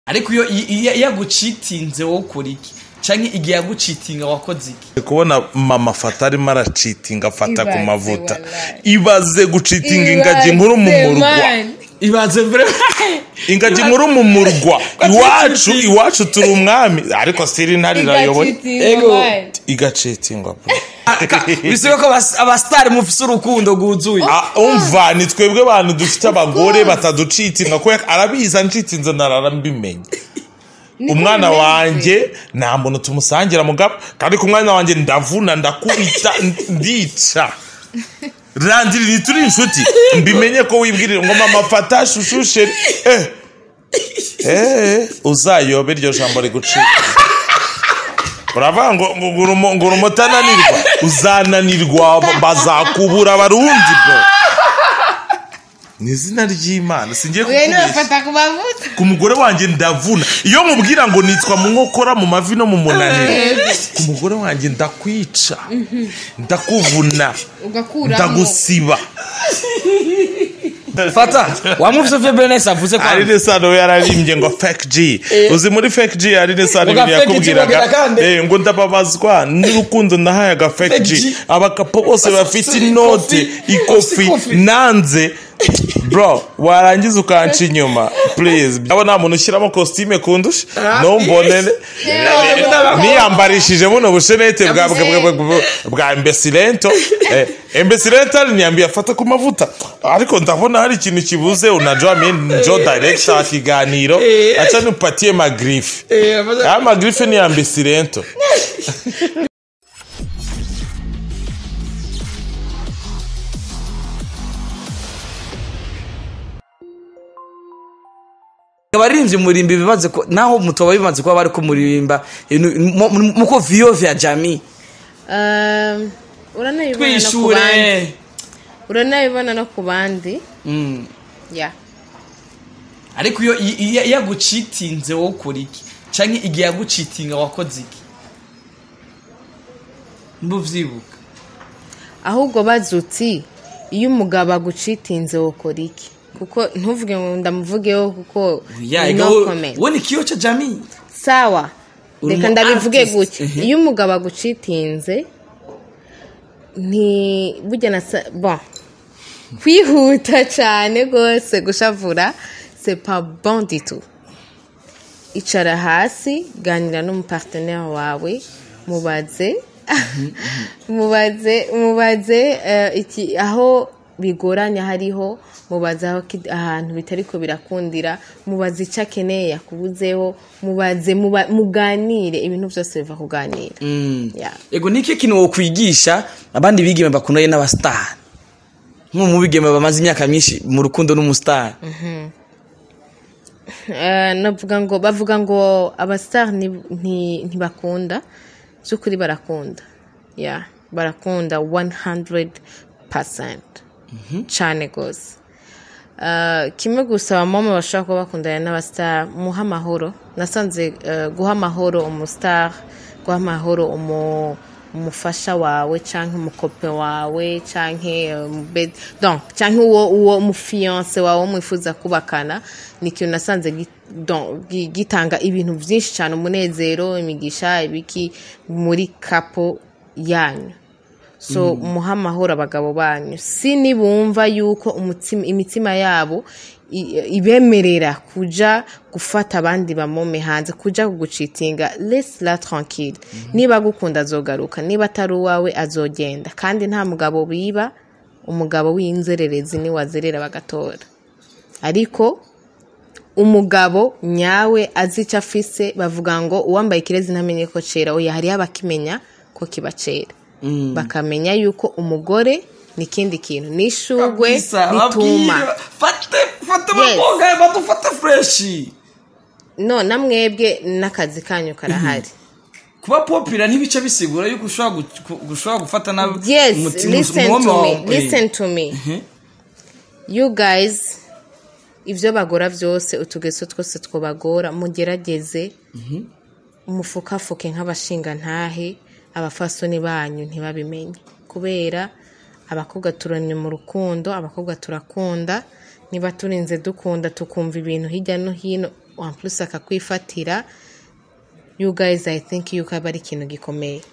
ariko iyo iyo yagucitinze wowe ukora iki canke igihe yagucitinga wakoze iki kubona mama afata arimo aracitinga afata ku Ibaze, mavuta wallahi. ibaze gucitinga ingagi nkuru mu Ibaze, murwa man. ibaze mbere ingagi nkuru mu murwa iwacu iwacu turi umwami ariko siri ntari irayoboye Igacitinga, Ego. man. igacitingwa bro bisibe ko abas- abasitari mufise urukundo rwuzuye Ah, umva ni twebwe bantu dufite abagore bataducitinga kubera arabizi ancitinze narara mbimenye Niko umwana bimeze. wanjye nta muntu tumusangira mugabo kandi ku mwana wanjye ndavuna ndakubita ndica randiri turi inshuti mbimenye ko wibwirira ngo mama fata shushu sheri eh eh uzayobe iryo jambo rigucika uravuga ngo ngo ngo urumo- ngo urumo utananirwa uzananirwa bazakubura abarundi bro ni izina ry'imana singiye Wewe kukubeshya nufata ku mavuta ku mugore wanjye ndavuna iyo mubwira ngo nitwa mu nkokora mu mavi no mu munaniro ku mugore wanjye ndakwica ndakuvuna ugakuramo ndagusiba fata wamufise febreness avuze ko Aline Sano we yararimbye ngo fake G uzi muri fake G Aline Sano Ngo ibintu fake G yakubwiraga bagera kandi. eh, ngo ndababazwa n'urukundo nahaye aga fake Fake G G. abakapo bose bafite Bafite inote ikofi. ikofi Ikofi. nanze bro warangiza ukanca inyuma please abo nta muntu ushyiramo costume kundusha ntumbonere niyambarishije buno bushenete bwa bwa bwa bwa bwa embesilento eh, embesilento ariniambia afata ku mavuta ariko ndabona hari ikintu kibuze unajua mimi njo director wa kiganiro acha nipatie magrife aya magrife ni embesilento abaririmbyi murimba bimaze ko naho mutoba bimaze kuba bari ko muririmba ibintu- mu- mu- muko viyo vya jami Um, uranabibona no ku bandi twishure uranabibona no ku bandi Mm. ya ariko iyo iyo yagucitinze wowe ukora iki canke igihe yagucitinga wakoze iki mbuvyibuka ahubwo bazi uti iyo umugabo agucitinze wokora iki kuko ntuvuge ngo ndamuvugeho kuko Yeah, no ego- comment. we ni kiyo ca jami sawa Uri reka umu ndabivuge artist. gutya Mhm. iyo umugabo agucitinze nti burya na sa- bon kwihuta cyane rwose gushavura c'est pas bon du tout icara hasi ganira n'umupartenere wawe mubaze mubaze mubaze eh, iki aho bigoranye hariho mubaze aho ki- ahantu bitari ko birakundira mubaze icyo akeneye yakubuzeho mubaze muba- muganire ibintu byose biva kuganira Yeah. ego niki kintu wokwigisha abandi bigeme bakundanye n'abasitari nko mu bigeme bamaze imyaka myinshi mu rukundo n'umusitari Eh, navuga ngo bavuga ngo abasitari ni- nti- ntibakunda by'ukuri barakunda ya barakunda 100% cyane rwose Eh, kimwe gusa abamama bashobora kuba bakundana n'abasitari muha amahoro nasanze eh, guha amahoro umusitari guha amahoro umu umufasha wawe cyangwa umukope wawe cyangwa cyangwa uwo uwo umufiyanse wawe mwifuza kubakana ni ikintu nasanze gi- donc, gi- gitanga ibintu byinshi cyane umunezero imigisha ibiki muri kapo yanyu so muha amahoro abagabo banyu si nibumva yuko umutima imitima yabo i- ibemerera kuja gufata abandi bamome hanze kuja kugucitinga lesi la tranquille niba agukunda azogaruka niba atari uwawe azogenda kandi nta mugabo biba umugabo w'inzererezi niwe wazerera bagatora ariko umugabo nyawe azi icyo afise bavuga ngo uwambaye ikirezi ntamenye ko cera oya hariho abakimenya ko kiba cera bakamenya yuko umugore ni ikindi kintu n'ishugwe rituma fate fate Yes. abakobwa badufate fureshi no na mwebwe n'akazi kanyu karahari kuba popira ntibice bisigura yuko ushobora gu- gu- ushobora gufata nabi yes umutima- listen umuhome to me wawe. listen to me you guys ibyo bagora byose utugeso twose twabagora mugerageze umufukafuke nk'abashingantahe abafasoni banyu ntibabimenye kubera abakobwa turanye mu rukundo abakobwa turakunda niba turinze dukunda tukumva ibintu hirya no hino en plus akakwifatira you guys i think yuko aba ari ikintu gikomeye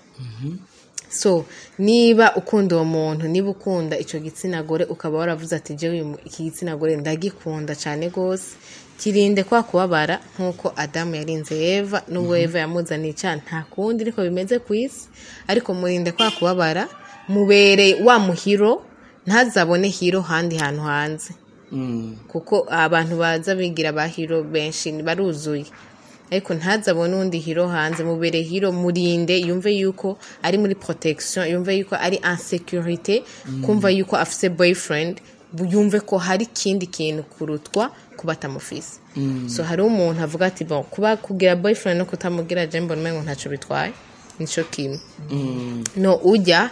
so niba ukunda uwo muntu niba ukunda icyo gitsina gore ukaba waravuze ati jewe uyu- iki gitsina gore ndagikunda cyane rwose kirinde kwa kubabara nk'uko adamu yarinze eva n'ubwo eva yamuzaniye icyaha nta kundi ariko bimeze ku isi ariko murinde kwa kubabara mubereye wa muhiro ntazabone hiro handi hantu hanze kuko abantu baza bigira ba hiro benshi baruzuye ariko ntazabone undi hiro hanze mubere hiro murinde yumve yuko ari muri protection yumve yuko ari insecurity kumva yuko afise boyfriend bu- yumve ko hari ikindi kintu kurutwa kuba atamufise so hari umuntu avuga ati bon kuba kugira boyfriend no kutamugira je mbona umengo ntacyo bitwaye nico kimwe no ujya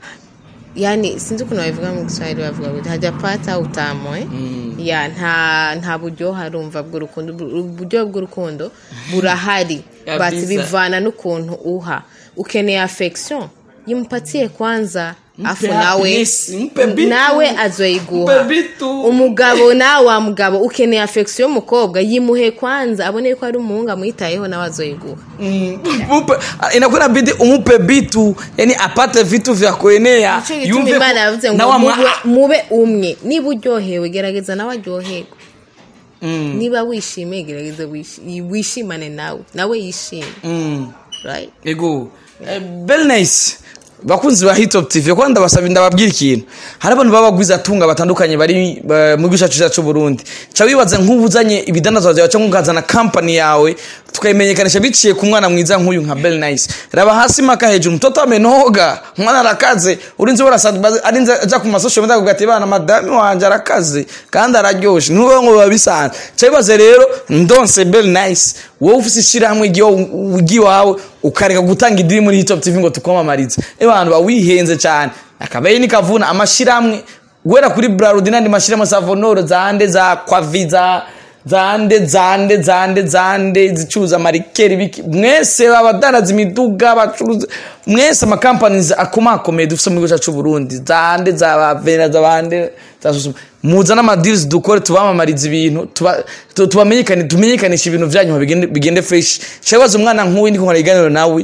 yani sinzi ukuntu babivuga mu giswahili bavuga ngo hajapata utamwe ya nta nta buryohe arumva bw'urukundo uburyohe bw'urukundo burahari Kabisa. bati bivana n'ukuntu uha ukeneye affection yimupatie kwanza afu Mpe nawe happiness, mpe bitu. nawe azoyiguha Mpe bitu. umugabo nawe wa mugabo ukeneye affection y'umukobwa yimuhe kwanza abone yuko ari umuhungu amwitayeho nawe azoyiguha Mupe, inakuwa inabidi umupe vitu yani apate vitu vya kuenea Nicyo gituma imana yavuze ngo nawe amwa- mube, mube umwe niba uryohewe gerageza nawe aryoherwe niba wishimiye gerageza wishi- wishimane nawe nawe yishime Mm. right? ego Eh, very nice bakunzi ba hitop tv kuko ndabasaba ndababwira ikintu hari abantu baba bagwiza atunga batandukanye bari ba- mu gihugu cyacu cyacu Burundi ca wibaza nk'ubu uzanye ibidandazwa byawe cyangwa ukazana company yawe tukayimenyekanisha biciye ku mwana mwiza nk'uyu nka Bell Nice raba hasi maka hejuru mtoto amenoga mwana arakaze urinze warasanzwe arinze aja ku masosho media kugati bana madami wanje arakaze kandi araryoshe nuwo ngo babisanzwe ca wibaze rero ndonse Bell Nice wowe ufise ishirahamwe igiwawe ukareka gutanga idiri muri hitop tv ngo tukwamamarize abantu bawihenze cyane akabaye nikavuna amashirahamwe guhera kuri brarudi n'andi mashirahamwe za vonoro zande za kwavi za zande zande zande zande zicuruza marikeri biki mwese abadanaza imiduga bacuruza mwese amakampanizi akomakomeye dufise mu gihugu cyacu Burundi zande za bavera za bande za susuma muza n'amadirizi dukore tubamamariza ibintu tuba- tu- tubamenyekane tumenyekanisha ibintu byanyu bigende bigende fresh shabaza umwana nk'uyu ndiko nkora iganiro nawe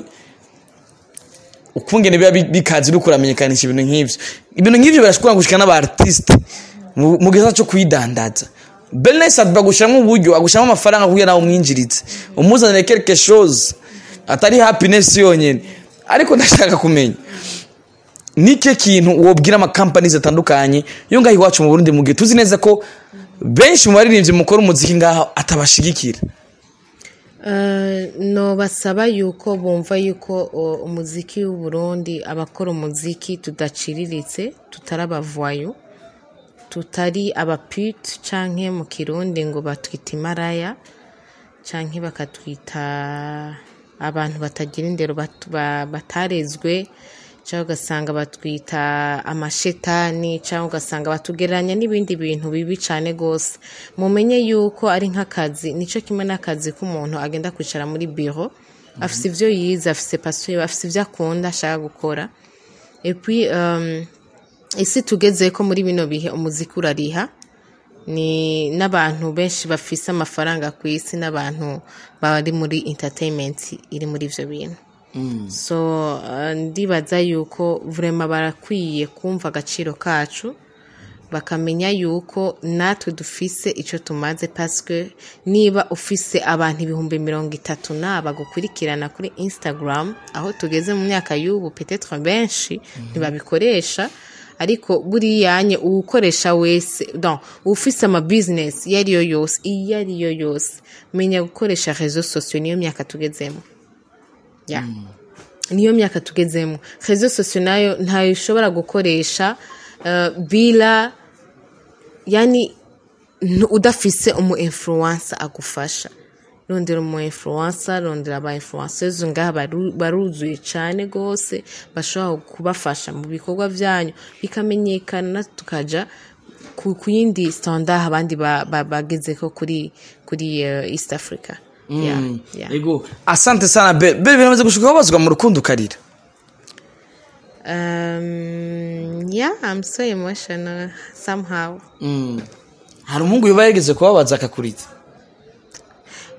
ukungene biba bi- bikaze uriko uramenyekanisha ibintu nk'ivyo ibintu nk'ivyo birashobora gushika n'aba artiste mu mu gisata cyo kwidandaza Belness bagushyiramo uburyo agushyiramo amafaranga kugira nawe umwinjirize umuzanire quelque chose atari happiness yonyene ariko ndashaka kumenya nike kintu wobwira amakampani atandukanye yo ngaho iwacu mu Burundi mu gihe tuzi neza ko benshi mu baririmbyi mukora umuziki ngaho atabashigikira Uh, no basaba yuko bumva yuko uh, umuziki w'u Burundi abakora umuziki tudaciriritse tutari abavayo tutari abapute canke mu kirundi ngo batwita imaraya canke bakatwita abantu batagira indero bat- ba- batarezwe cyangwa ugasanga batwita amashetani cyangwa ugasanga batugereranya n'ibindi bintu bibi cyane rwose mumenye yuko ari nk'akazi nicyo kimwe n'akazi k'umuntu agenda kwicara muri biro afite ibyo yize afite pasiyo afite ibyo akunda ashaka gukora epi isi tugeze ko muri bino bihe umuziki urariha ni n'abantu benshi bafise amafaranga ku isi n'abantu bari muri entertainment iri muri ibyo bintu so uh, ndibaza yuko vrema barakwiye kumva agaciro kacu bakamenya yuko natwe dufise icyo tumaze paswe niba ufise abantu ibihumbi mirongo itatu naba gukurikirana kuri instagram aho tugeze mu myaka y'ubu petetre benshi ntibabikoresha ariko buriyanye uwukoresha wese don ufise ama business iyo ariyo yose iyo ariyo yose menya gukoresha rezo sosiyo niyo myaka tugezemo ya niyo myaka tugezemo rezo sosiyo nayo ntayo ushobora gukoresha uh, bila yani ntu- udafise umu influencer agufasha rondera umu influencer rondera aba influencers ngaha baru- baruzuye cyane rwose bashobora kubafasha mu bikorwa byanyu bikamenyekana tukaja ku ku yindi standard abandi ba- ba- bagezeko kuri kuri uh, east africa yeah, yeah. ego asante sana be be biramaze gushuka babazwa mu rukundo ukarira Um, yeah, I'm so emotional somehow. hari umuhungu yuba yageze kubabaza akakurita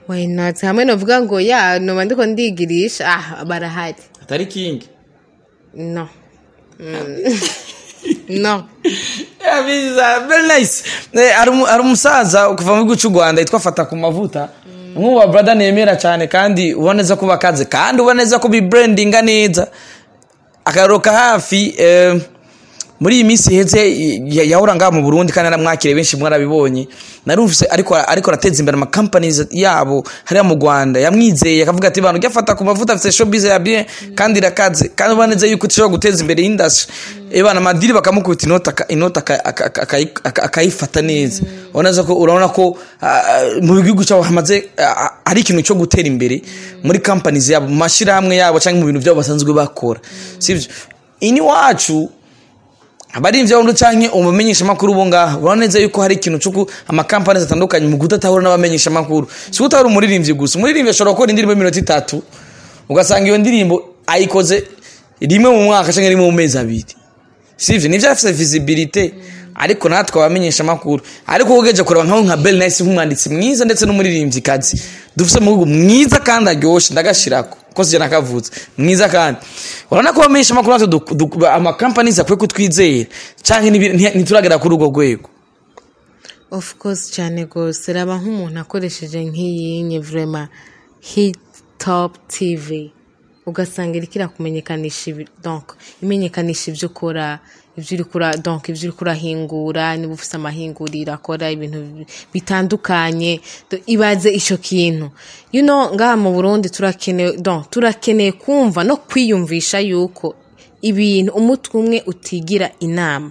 why not hamwe novuga ngo ya noba ndiko ndigirisha ah barahari atari kingi no Mm. no Yeah, biza very nice Eh, hari umu- hari umusaza kuva mu gihugu cy'u rwanda yitwa fata ku mavuta nk'ubu wa brother nemera cyane kandi ubona neza ko bakaze kandi ubona neza ko bibrandinga neza akaruka hafi eh, muri iyi minsi iheze ya- yahora ngaha mu burundi kandi naramwakiriye benshi mwarabibonye narumvise ariko ariko arateza imbere amacompanies yabo hariya mu rwanda yamwizeye akavuga ati bantu ujya ku mavuta afite showbiz ya bien kandi irakaze kandi ubona neza yuko ushobora guteza imbere industry ebana amadiri bakamukubita inota aka- inota aka- aka- aka- akayi- aka- akayifata neza urabona neza ko urabona ko ah, mu gihugu cyabo hamaze ah, ari ikintu cyo gutera imbere muri companies yabo mu mashyirahamwe yabo cyangwa mu bintu byabo basanzwe bakora sibyo ini wacu abarinzi b'abantu canke umumenyesha makuru bo ngaha urabona neza yuko hari ikintu cy'uko amakampani atandukanye mu kudatahura n'abamenyesha makuru si utahura umuririmbyi gusa umuririmbyi ashobora gukora indirimbo y'iminota itatu ugasanga iyo ndirimbo ayikoze rimwe mu mwaka cyangwa rimwe mu mezi abiri sivyo nivyo afise visibilité ariko natwe abamenyesha makuru ariko ugeje kureba nkaho nka Bell Nice nk'umwanditsi mwiza ndetse n'umuririmbyi kazi dufise mu gihugu mwiza kandi aryoshe ndagashirako ko sije nakavutse mwiza kandi urabona ko abamenyesha makuru natwe duk- duk- ama companies akwiye kutwizera canke nibi- nti- ntituragera kuri urwo rwego of course cyane rwose raba nk'umuntu akoresheje nk'iyinye vrema hit top tv ugasanga iriko irakumenyekanisha ibi- donc imenyekanisha ibyo ukora ibyo uri kura donc ibyo uri kurahingura niba ufite amahinguriro akora ibintu bi- bitandukanye Do- ibaze icyo kintu you know ngaha mu burundi turakeneye donc turakeneye kumva no kwiyumvisha yuko ibintu umutwe umwe utigira inama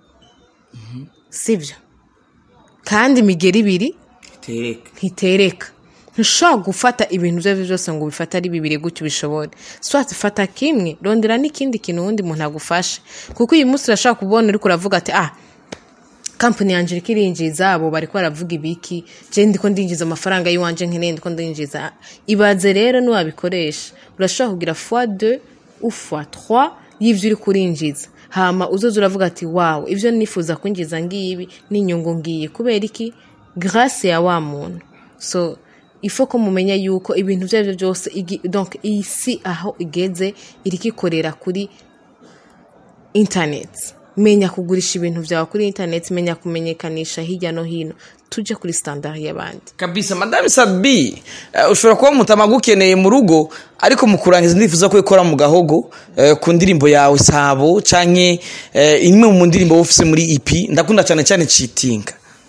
sibyo kandi imigeri ibiri tereka ntitereka ntushobora gufata ibintu ibyo ari byo byose ngo ubifate ari bibiri gutyo ubishobore swati fata kimwe rondera n'ikindi kintu uwundi muntu agufashe kuko uyu munsi urashobora kubona uri kuravuga ati ah kampani yanjye iriko irinjiza abo bari baravuga ibiki je ndiko ndinjiza amafaranga y'iwanje nkeneye ndiko ndinjiza ibaze rero niwabikoresha urashobora kugira fois deux ou fois trois y'ivyo uri kurinjiza hama uzoza uravuga ati wawe ivyo nifuza kwinjiza ngibi n'inyungu ngiye kubera iki grâce ya wa muntu so ifo ko mumenya yuko ibintu ibyo ari byo byose igi- donc isi aho igeze iriko ikorera kuri internet menya kugurisha ibintu byawe kuri internet menya kumenyekanisha hirya no hino tujye kuri standard y'abandi kabisa madame sabi uh, ushobora kuba mutama gukeneye mu rugo ariko mu kurangiza ndifuza ko ikora mu gahogo uh, ku ndirimbo yawe sabo canke uh, imwe mu ndirimbo wufise muri EP ndakunda cyane cyane citinga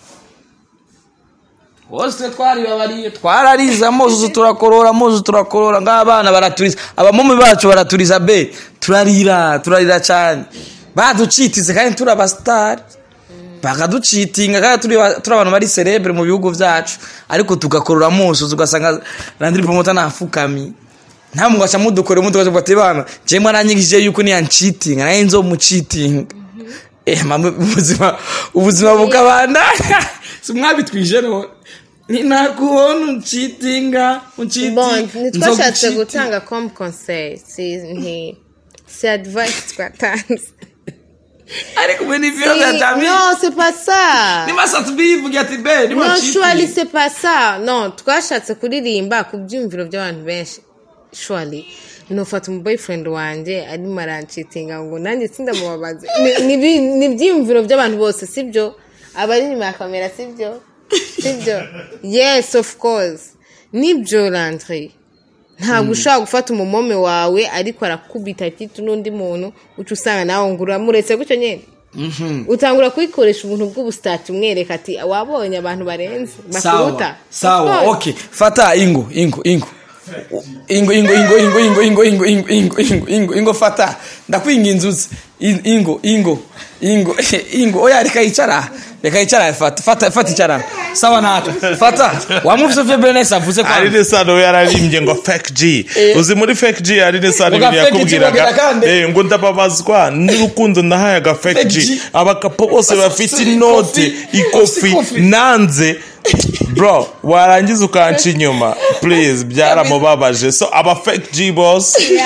bose twaribabariye twarariza muzuzu turakorora muzuzu turakorora ng'abana baraturiza abamomi bacu baraturiza be turarira turarira cyane baducitize kandi turi abasitari bakaducitinga kandi turi ba- turi abantu bari cerebre mu bihugu byacu ariko tugakorora muzuzu ugasanga randiri pomota nafukamye nta muntu gaca mudukore umutu gaca ati bana je mwaranyigishije yuko niyancitinga naye nzomucitinga eh mamwe ubuzima ubuzima bukabandanya simwabitwije none ni nakubona uncitinga bon uncitinga ntitwashatse gutanga comme conseil si nti si advice twatanze ariko mwe ni vyo vya jamii non c'est pas ça ni masa tubivuga ati be ni non shwali wacitinga c'est pas ça non twashatse kuririmba ku byumviro by'abantu benshi shwali nufata umu boyfriend wanjye arimo arancitinga ngo nanjye sindamubabaze Ni- ni ibi- ni ibyiyumviro by'abantu bose sibyo abari inyuma ya kamera sibyo sibyo yes of course nibyo landry ntabwo ushobora gufata umumome wawe ariko arakubita titu n'undi muntu uca usanga nawe ngo uramuretse gutyo nyine utangura kuyikoresha ubuntu bw'ubusitati umwereka ati wabonye abantu barenze bakuruta sawa Of sawa course. okay fata ingo ingo ingo ingo ingo ingo ingo ingo ingo ingo ingo ingo ingo ingo ingo fata ndakwinginze uze In- ingo ingo ingo ingo oya reka yicara reka yicara fata fata fata icara sawa nacho fata wamufise vyo Benes avuze kwa Aline Sano we yararimbye ngo fake G Eh. uzi muri fake G Aline Sano Ngo ibintu fake G yakubwiraga bagera kandi. eh ngo ndababazwa n'urukundo nahaye aga fake Fake G G. abakapo bose bafite Bafite inote ikofi, ikofi ikofi. nanze bro warangiza ukanca inyuma please byaramubabaje so aba fake G boss Yeah.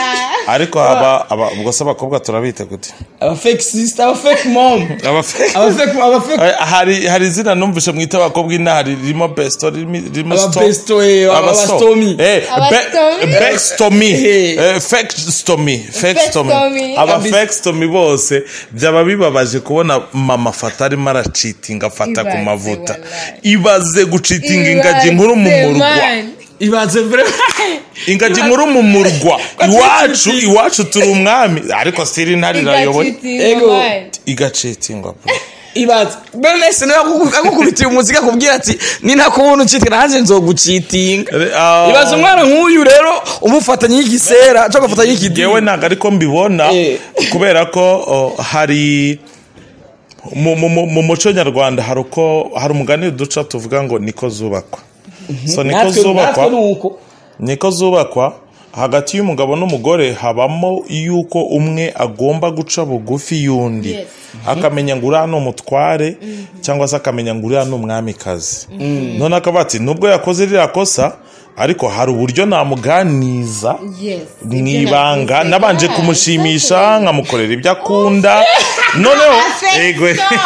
ariko haba aba- ubwo se abakobwa turabita gute aba fake sister aba fake mom Aba fe- aba fake aba fake Eh, hari hari izina numvise mwita abakobwa inaha ririmo besto ririmo ririmo Aba sto- besto, eh, aba sto- stomy. eh, Aba be- stomy. backstomy, Eh. eh, fake stomy fake stomy stomy. aba Kabisa. fake stomy bose byaba bibabaje kubona mama afata arimo aracitinga afata ku Ibaze, mavuta wallahi. ibaze gucitinga ingagi nkuru mu Ibaze, murwa man. ibaze vre ingagi nkuru mu murwa iwacu iwacu turi umwami ariko siri ntari irayoboye Igacitinga, Ego. man. igacitingwa bro ibaze Bernes nawe akuku- agukubitiye umuziki akubwira ati ni ntakubona ucitinga nanjye nzogucitinga Ah. ibaze umwana nk'uyu rero umufatanye y'igisera cyangwa ugafatanya y'ikidini yewe ntabwo ariko mbibona Eh. kubera ko oh, hari mu- mu mu- mu muco nyarwanda hari uko hari umugani duca tuvuga ngo niko zubakwa so niko natwe natwe zubakwa ni uko niko zubakwa hagati y'umugabo n'umugore habamo yuko umwe agomba guca bugufi y'undi Yes. akamenya ngo uriya ni umutware cyangwa se akamenya ngo uriya ni umwamikazi none akaba ati nubwo yakoze ririya kosa ariko hari uburyo namuganiza Yes. mu ibanga nabanje kumushimisha nkamukorera ibyo akunda noneho ego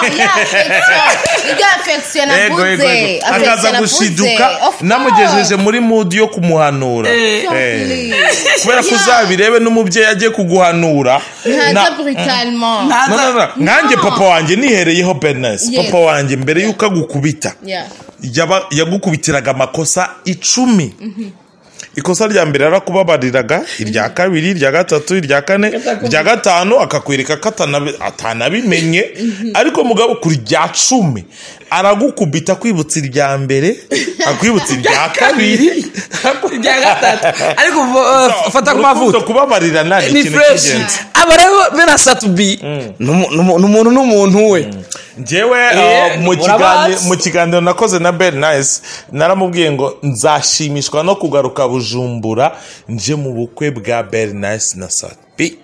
ego ego ego akaza gushiduka namugejeje muri mudi yo kumuhanura Eh. kubera ko uzabirebe n'umubyeyi agiye kuguhanura ntaza na- brutalement No, no, no. nkanjye papa wanjye nihereyeho bernes Yes. papa wanjye mbere y'uko agukubita Yeah. yaba- yagukubitiraga amakosa icumi ikosa rya mbere yarakubabariraga irya kabiri irya gatatu irya kane irya gatanu akakwereka ko atanabi- atanabimenye ariko mugabo ku rya cumi aragukubita akwibutsa irya mbere akwibutsa irya kabiri irya gatatu ariko uh, fata ku urukundo mavuta kubabarirana ni ni ikintu fresh cy'ingenzi aba rero bene satubi ni umu- ni umu- ni umuntu n'umuntu we njyewe Eh, uh, mu murabazi. kiganiro- mu kiganiro nakoze na ben nice naramubwiye ngo nzashimishwa no kugaruka bujumbura nje mu bukwe bwa ben nice na sapi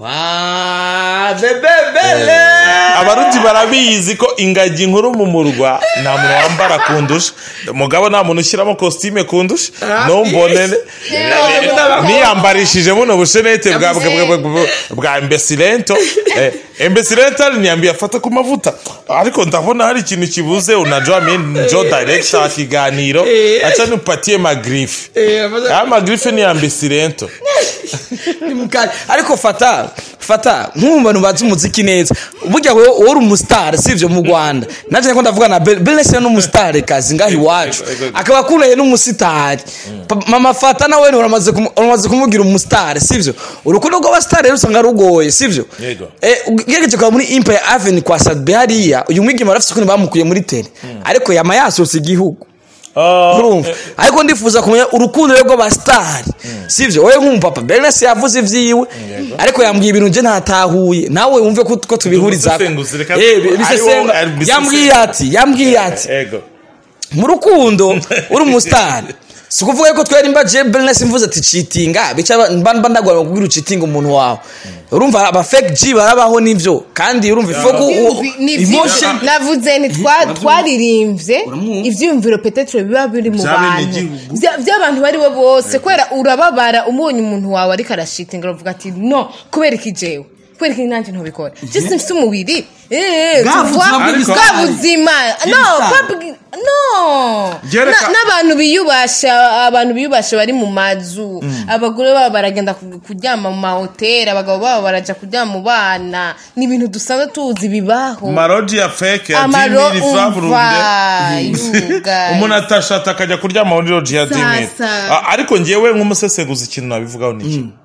wa bebebele abarundi barabizi ko ingagi nkuru mu murwa nta muntu wambara kundusha mugabo nta muntu ushyiramo kositime kundusha ntumbonere niyambarishije buno bushenete bwa bwa- bwa- bwa- bwa embesilento embesilento niyambiye afata ku mavuta ariko ndabona hari ikintu kibuze unajua mi njo director kiganiro acha nipatie magrife aya magrife ni ambesilento ni mukari ariko fata fata nk'ubu bantu bazi umuziki neza burya wowe wowe uri umusitari sivyo mu rwanda nanjye ko ndavuga na belenesi ni umusitari kazi ngaho iwacu akaba akundaye n'umusitari Pa- mama fata nawe ni uramaze kumu- uramaze kumubwira umusitari sivyo urukundo rw'abasitari rero usanga rugoye sivyo Yego. Eh, ugerageje kuba muri impaya aveni kwa sadbe hariya uyu mwigema arafite ukuntu bamukuye muri tele ariko yama yasohotse igihugu urumva ariko ndifuza kumenya urukundo rwe rw'abasitari sivyo wowe nk'umupapa bernes yavuze ivyiwe ariko yambwiye ibintu nje ntatahuye nawe wumve ko ko tubihuriza Ubusesenguzi, reka- bisesenga ariwo- ari- yambwiye ati yambwiye ati ego mu rukundo uri umusitari si ukuvuga yuko twari mba je bernes mvuze ati citinga bica ba- mba mba ndagora kubwira ucitinga umuntu wawe urumva aba fake g barabaho nivyo kandi urumva ifoku emotion navuze ni twa- twaririmbye ibyiyumviro petetre biba biri mu bantu By'abenegihugu. Bya- by'abantu bari bo bose kubera urababara umubonye umuntu wawe ariko arashitinga uravuga ati no kubera iki jewe kubera iki nanjye ntubikora jesi mfite umubiri Eh, Bwa tu buzima vois, bw'ibisare. bwa buzima no Bw'ibisare. pas bwi- no Byereka- Na- n'abantu biyubasha abantu biyubasha bari mu mazu abagore babo baragenda ku- kuryama mu mahoteli abagabo babo baraja kuryama mu bana ni ibintu dusanzwe tuzi bibaho maroji ya feke ya amaro dimiri furaburunde umva yuga umuntu atashata akajya kuryama muri roji ya dimiri Sasa. A- ariko ngewe nk'umusesenguzi ikintu nabivugaho ni iki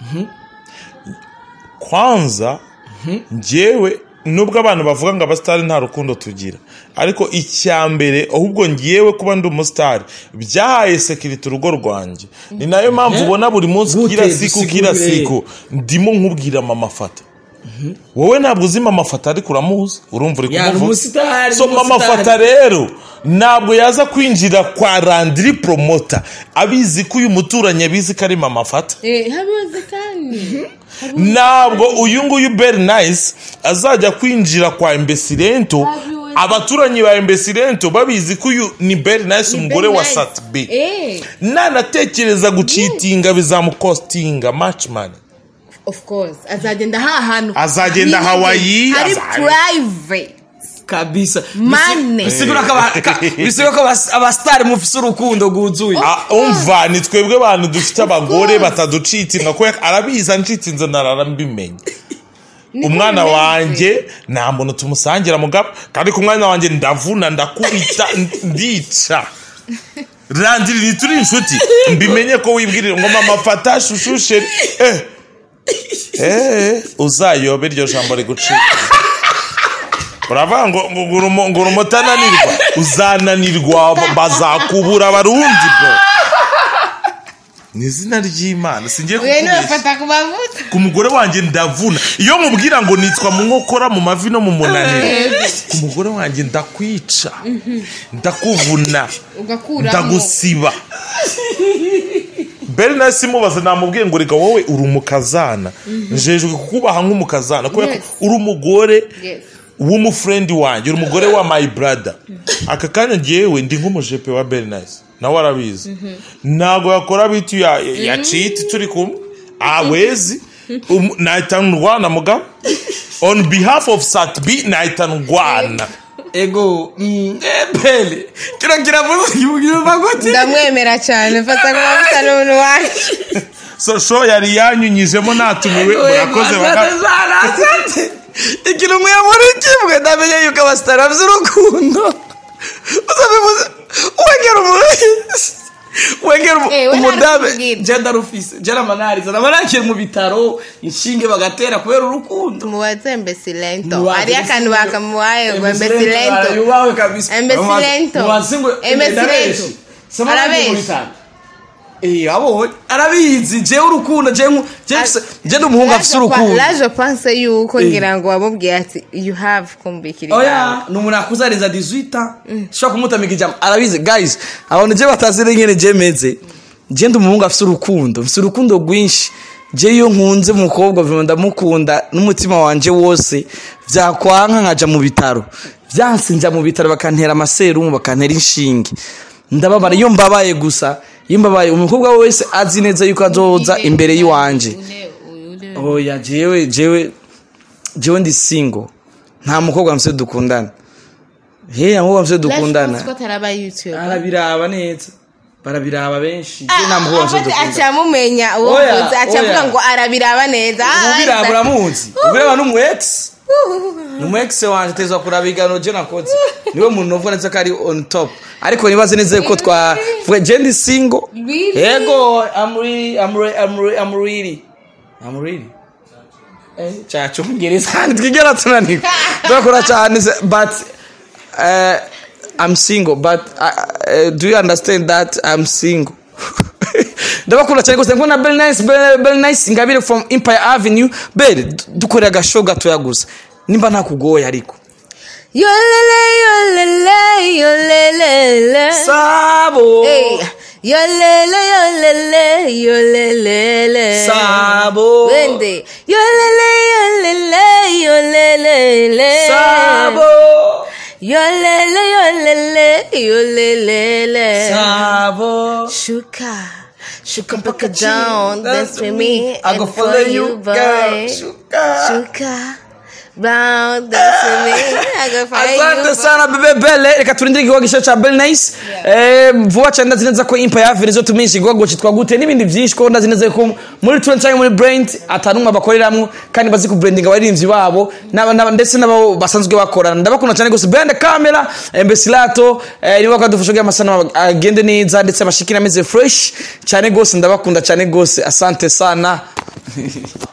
kwanza ngewe nubwo abantu bavuga ngo abasitari nta rukundo tugira ariko icya mbere ahubwo ngewe kuba ndi umusitari byahaye sekiriti urugo rwanjye ni nayo mpamvu ubona buri munsi Gute? kira siku kira Dusigurire. siku ndimo nkubwira mama fata wowe ntabwo uzi mama fata ariko uramuzi urumva uri Ya, ni kumuvuga umusitari, so ni mama umusitari. fata rero ntabwo yaza kwinjira kwa randiri promota abizi ko uyu muturanyi abizi ko ari mama fata Eh, habibaze kandi ntabwo uyu nguyu beri nayisi azajya kwinjira kwa embesilento Abiwe. abaturanyi ba embesilento babizi ko uyu ni beri nayisi umugore wa Nice. satibi Eh, nanatekereza gucitinga bizamukostinga maci mani of course azagenda ha hantu Azagenda hari- Hawaii, hari aza- private kabisa Mane. bisigura ko aba- ka- bisigura ko abas- abasitari mufise urukundo rwuzuye Ah, umva ni twebwe abantu dufite abagore bataducitinga kubera arabizi ancitinze narara mbimenye umwana wanjye nta muntu tumusangira mugabo kandi ku mwana wanjye ndavuna ndakubita ndica randiri ntituri inshuti mbimenye ko wibwirira ngo mama fata shushu sheri eh eh uzayobe iryo jambo rigucika uravuga ngo ngo ngo urumo- ngo urumo utananirwa uzananirwa bazakubura abarundi bro ni izina ry'imana singiye Wewe kukubeshya nufata ku mavuta ku mugore wanjye ndavuna iyo mubwira ngo nitwa mu nkokora mu mavi no mu munaniro ku mugore wanjye ndakwica ndakuvuna ugakuramo ndagusiba beri nawe simubaza namubwiye ngo reka wowe uri umukazana njejwe kukubaha nk'umukazana kubera ko Yes. uri umugore Yes. w'umufurendi wanjye uri umugore wa my brother aka kanya ngewe ndi nk'umujepe wa berinayisi nawe arabizi ntabwo yakora bitu ya, ya citi turi kumwe awezi Um- nahita ndwana mugabo on behalf of satbi nahita ndwana ego mm, eh, pele kino kiravuze yumva gute ndamwemera cyane fata ku mavuta n'umuntu wanjye so show yari yanyunyijemo natumiwe murakoze baga baga ikintu mwe muri kimwe ndamenye yuko abasitari bafite urukundo uzabivuze wengera umuntu wengera umu- Eh, we umudabe ntarukubwira. je ndarufise je namanariza namanakiri mu bitaro inshinge bagatera kubera urukundo mubaze embesilento Mubaze hariyo akantu Embesilento. bakamuhaye ngo Embesilento embesilento yubawe kabisa Embesilento. Mubaze ngo Embesilento. ndabeshi. Sema nanjye Arabeshi. mu bitaro. Eh, abonye arabizi jewe urukundo je nku- je mfise- je ndi umuhungu afise urukundo laje pense yuko Eh. ngira ngo wamubwiye ati you have kumbikira oya ni umuntu akuze arenza 18 ans ushobora kumutamika ijambo arabizi guys abantu je batazi n'ingene je meze je ndi umuhungu afise urukundo mfise urukundo rwinshi je iyo nkunze umukobwa vima ndamukunda n'umutima wanje wose vyakwanka nkaja mu bitaro vyanse nja mu bitaro bakantera amaserumu bakantera inshinge ndababara iyo mbabaye gusa iyo mbabaye umukobwa wese azi neza yuko azoza imbere y'iwanje oya jewe jewe jewe ndi single nta mukobwa mfise dukundana he mukobwa mfise dukundana ko ataraba youtube arabiraba neza barabiraba benshi je nta mukobwa mfise dukundana acamumenya uwo Oya, mvuze aca oya. avuga ngo arabiraba neza Ah, ubiraba ah, uramuzi ubiraba n'umu ex ni umu ex wanje tezwa kuraba igano je nakoze niwe muntu novuga neza ko ari on top ariko nibaze neza yuko twavuga je ndi single Really? yego I'm really I'm really I'm really I'm really I'm really eh chacho ngereza twigera tunanirwa turakora cyane se- but uh, I'm single but uh, uh, do you understand that I'm single ndabakunda cyane gusa mbona Bell Nice Bell Bell Nice ingabire from Empire Avenue Bell dukorera agashow gatoya gusa nimba ntakugoye ariko yolele yolele yolelele sabo Hey, yolele yolele yolelele sabo wende yolele yolele yolelele sabo yolele yolele yolelele sabo shuka shuka mpaka down dance with me I go and follow you girl boy Shuka. shuka round dance with me I go follow asante you sana bebe bele reka turindire igikorwa gisho ca bel nice Eh, vuba cyane ndazi neza ko impa ya venizo tumenyesha igikorwa cyitwa gute n'ibindi byinshi ko ndazi neza ko muri turen cyangwa muri brand atanumwe bakoreramwo kandi bazi ku branding abaririmbyi babo n'aba- n'aba- ndetse n'abo basanzwe bakorana ndabakunda cyane gose behind the camera embesilato niba kadufasha kugira amasano agende neza ndetse amashikira ameze fresh cyane gose ndabakunda cyane gose asante sana